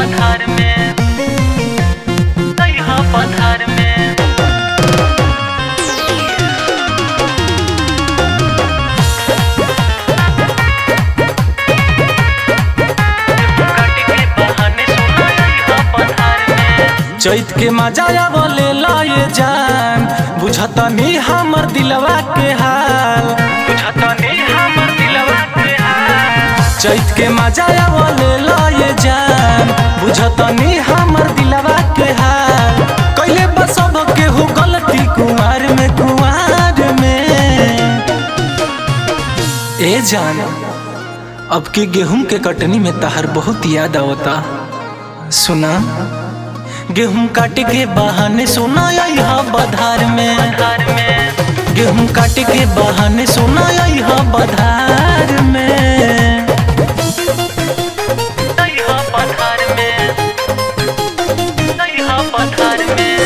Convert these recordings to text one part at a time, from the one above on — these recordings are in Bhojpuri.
पधार में नैहा पधार में काट के बहाने सुना नैहा पधार में चैत के मजा बोले लाए जान बुझता नहीं हमर दिलवा के हाल बुझता नहीं हमर दिलवा के हाल चैत के मजा बोले लाए जान बुझता नहीं हमर दिलवा के हाल कैले बस अब के हो गलती कुमार में कुमार में ए जान अब के गेहूं के कटनी में तहर बहुत याद आवता सुना गेहूं काट के बहाने सोना यहाँ बधार में पधार में गेहूं काट के बहाने सोना यहाँ बधार में नैहा पधार में नैहा पधार में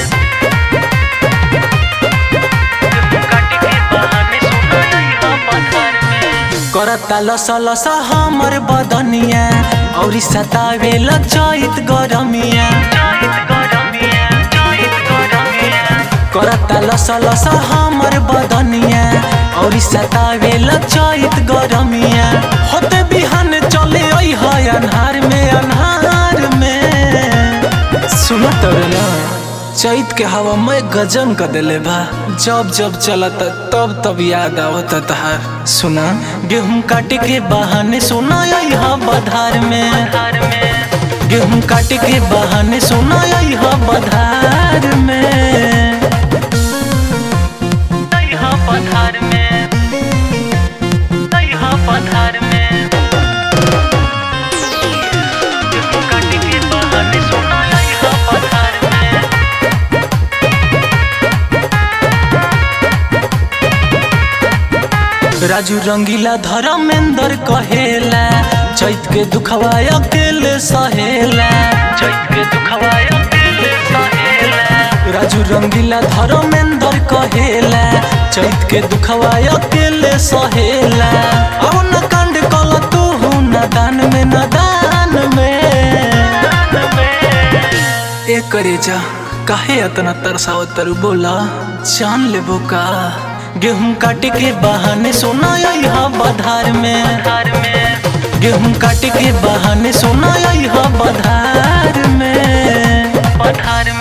काट के बहाने सुना नैहा पधार में करता लसा लसा हमर बदनिया और सतावे चैत गरमिया जाइत गरमिया जाइत गरमिया करता लसा लसा हमर बदनिया और सतावे चैत गरमिया होते बिहान चले आई है अन्हार में अन्हार में सुनो तब ना चैत के हवा में गजन कर दिले बा जब जब चलत तब तब याद आवत तहार सुना गेहूं काट के बहाने सोना यहाँ बधार में पधार में गेहूं काट के बहाने सोना यहाँ बधार में नैहा पधार में नैहा पधार में काट के बहाने सुना नैहा पधार में राजू रंगीला धर्मेंद्र कहेला चैत के दुखवा अकेले सहेला चैत के दुखवाया दिल सहेला राजू रंगीला धर्मेंद्र कहेला चैत के दुखवा अकेले सहेला अब न कांड कल तू न दान में न दान में ए करे जा काहे इतना तरसावत तरु बोला जान लेबो का गेहूं काट के बहाने सोना यहाँ बधार में पधार में गेहूं काट के बहाने सोना यहाँ बधार में पधार